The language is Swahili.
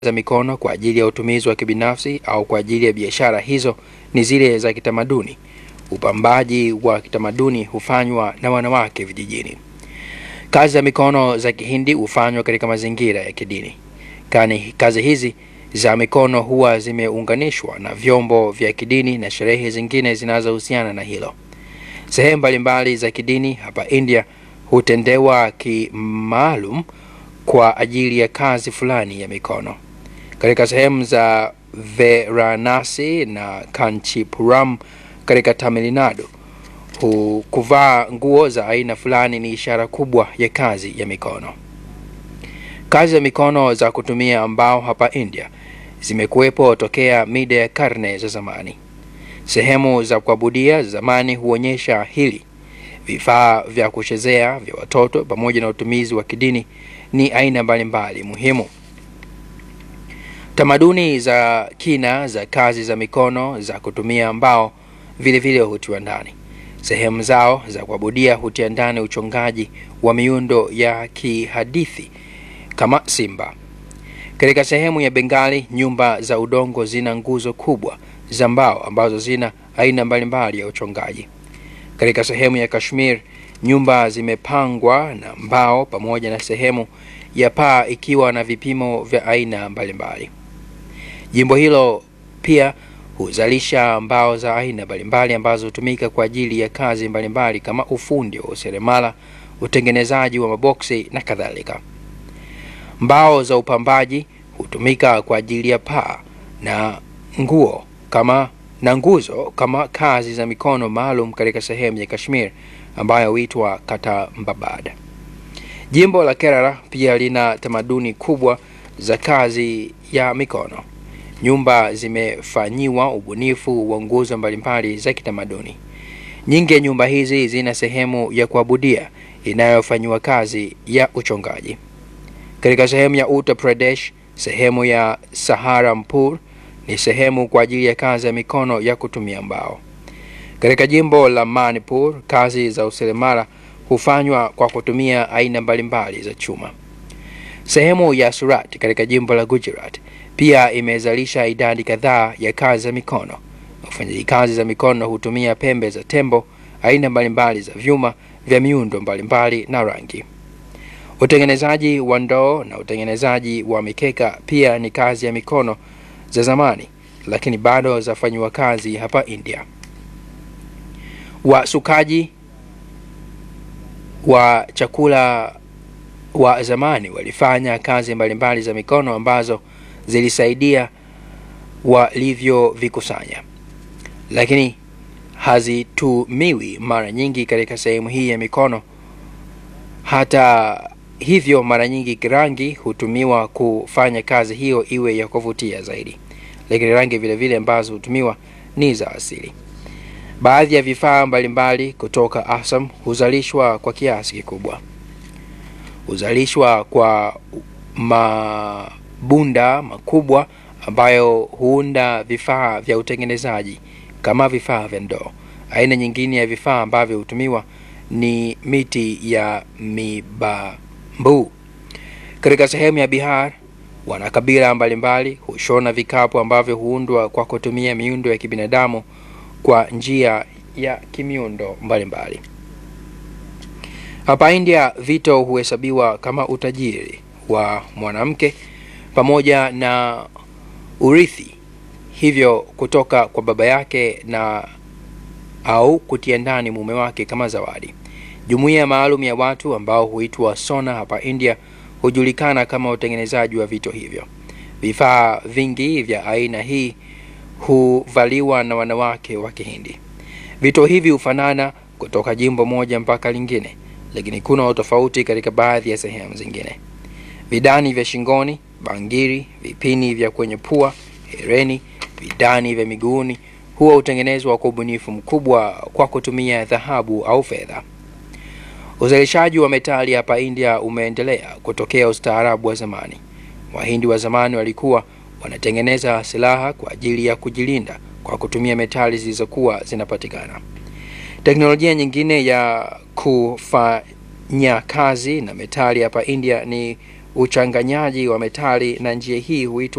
za mikono kwa ajili ya utumizi wa kibinafsi au kwa ajili ya biashara hizo ni zile za kitamaduni. Upambaji wa kitamaduni hufanywa na wanawake vijijini. Kazi za mikono za Kihindi hufanywa katika mazingira ya kidini. Kani kazi hizi za mikono huwa zimeunganishwa na vyombo vya kidini na sherehe zingine zinazohusiana na hilo. Sehemu mbalimbali za kidini hapa India hutendewa kimaalum kwa ajili ya kazi fulani ya mikono. Katika sehemu za Varanasi na Kanchipuram katika Tamil Nadu, hu- kuvaa nguo za aina fulani ni ishara kubwa ya kazi ya mikono. Kazi za mikono za kutumia mbao hapa India zimekuwepo tokea mida ya karne za zamani. Sehemu za kuabudia zamani huonyesha hili. Vifaa vya kuchezea vya watoto pamoja na utumizi wa kidini ni aina mbalimbali muhimu. Tamaduni za kina za kazi za mikono za kutumia mbao vile vile hutiwa ndani. Sehemu zao za kuabudia hutia ndani uchongaji wa miundo ya kihadithi kama simba. Katika sehemu ya Bengali, nyumba za udongo zina nguzo kubwa za mbao ambazo zina aina mbalimbali ya uchongaji. Katika sehemu ya Kashmir, nyumba zimepangwa na mbao pamoja na sehemu ya paa ikiwa na vipimo vya aina mbalimbali. Jimbo hilo pia huzalisha mbao za aina mbalimbali ambazo hutumika kwa ajili ya kazi mbalimbali kama ufundi wa useremala, utengenezaji wa maboksi na kadhalika. Mbao za upambaji hutumika kwa ajili ya paa na nguo kama na nguzo kama kazi za mikono maalum katika sehemu ya Kashmir ambayo huitwa Katambabad. Jimbo la Kerala pia lina tamaduni kubwa za kazi ya mikono. Nyumba zimefanyiwa ubunifu wa nguzo mbalimbali za kitamaduni. Nyingi ya nyumba hizi zina sehemu ya kuabudia inayofanyiwa kazi ya uchongaji. Katika sehemu ya Uttar Pradesh, sehemu ya Saharanpur ni sehemu kwa ajili ya kazi ya mikono ya kutumia mbao. Katika jimbo la Manipur, kazi za useremala hufanywa kwa kutumia aina mbalimbali za chuma. Sehemu ya Surat katika jimbo la Gujarat pia imezalisha idadi kadhaa ya kazi za mikono. Wafanyaji kazi za mikono hutumia pembe za tembo, aina mbalimbali za vyuma vya miundo mbalimbali na rangi. Utengenezaji wa ndoo na utengenezaji wa mikeka pia ni kazi ya mikono za zamani, lakini bado zafanyiwa kazi hapa India. Wasukaji wa chakula wa zamani walifanya kazi mbalimbali za mikono ambazo zilisaidia walivyovikusanya, lakini hazitumiwi mara nyingi katika sehemu hii ya mikono. Hata hivyo, mara nyingi rangi hutumiwa kufanya kazi hiyo iwe ya kuvutia zaidi, lakini rangi vile vile ambazo hutumiwa ni za asili. Baadhi ya vifaa mbalimbali kutoka Assam huzalishwa kwa kiasi kikubwa. Huzalishwa kwa mabunda makubwa ambayo huunda vifaa vya utengenezaji kama vifaa vya ndoo. Aina nyingine ya vifaa ambavyo hutumiwa ni miti ya mibambu. Katika sehemu ya Bihar, wanakabila mbalimbali hushona vikapu ambavyo huundwa kwa kutumia miundo ya kibinadamu kwa njia ya kimiundo mbalimbali. Hapa India, vito huhesabiwa kama utajiri wa mwanamke pamoja na urithi, hivyo kutoka kwa baba yake na au kutia ndani mume wake kama zawadi. Jumuiya maalum ya watu ambao huitwa sona hapa India hujulikana kama utengenezaji wa vito hivyo. Vifaa vingi vya aina hii huvaliwa na wanawake wa Kihindi. Vito hivi hufanana kutoka jimbo moja mpaka lingine, lakini kuna utofauti katika baadhi ya sehemu zingine. Vidani vya shingoni, bangiri, vipini vya kwenye pua, hereni, vidani vya miguuni huwa hutengenezwa kwa ubunifu mkubwa kwa kutumia dhahabu au fedha. Uzalishaji wa metali hapa India umeendelea kutokea ustaarabu wa zamani. Wahindi wa zamani walikuwa wanatengeneza silaha kwa ajili ya kujilinda kwa kutumia metali zilizokuwa zinapatikana. Teknolojia nyingine ya kufanya kazi na metali hapa India ni uchanganyaji wa metali, na njia hii huitwa